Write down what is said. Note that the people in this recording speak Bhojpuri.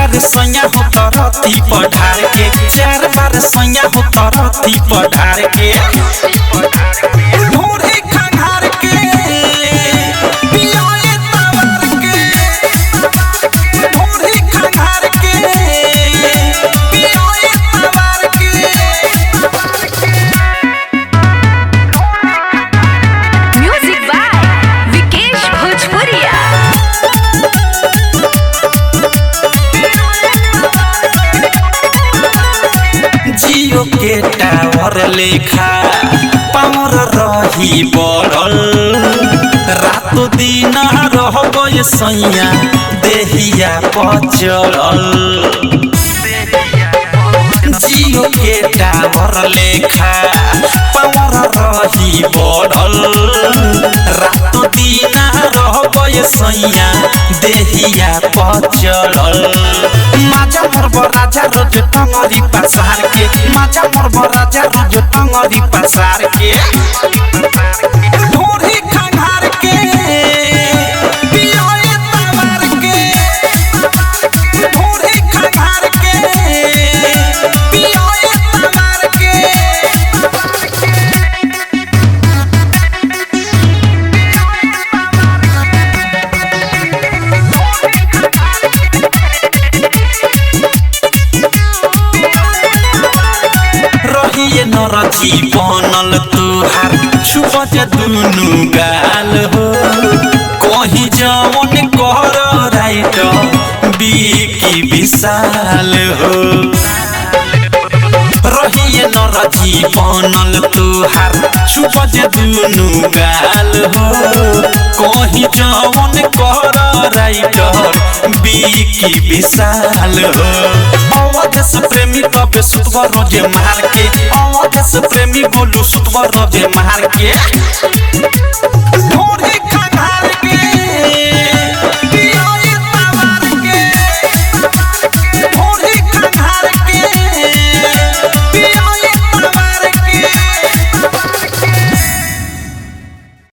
बार सैया हो तरती पढ़ार के चार बार सैया हो तरती पढ़ार के ढोरे खंघार के पियोए तवर के ढोरे खंघार के पियोए तवर के म्यूजिक बाय विकेश भोजपुरिया जियो के टावर लेखा पावर रही बढ़ल रातो दिन रहबै सैया देहिया पचड़ल जियो के टावर लेखा पावर रही बढ़ल रातो दिन रहबै सैया देहिया पचड़ल माजा मरब राजा रोज टंगरी पसार के माजा मरब राजा रोज टंगरी पसार के ढोरी खंघार के पियोए तवार के ढोरी खंघार के पियोए तवार के रहिए नरजी बनल तुहार छुपत दुनु गाल हो कहीं जवन कर राइट बिकी विशाल हो रहिए नरजी बनल तुहार छुपत दुनु गाल हो कहीं जवन कर राइट बिकी विशाल हो अवधेश प्रेमी तबे सुतवा रोजे मार के अवधेश प्रेमी बोलू सुतवा रोजे मार के ढोरे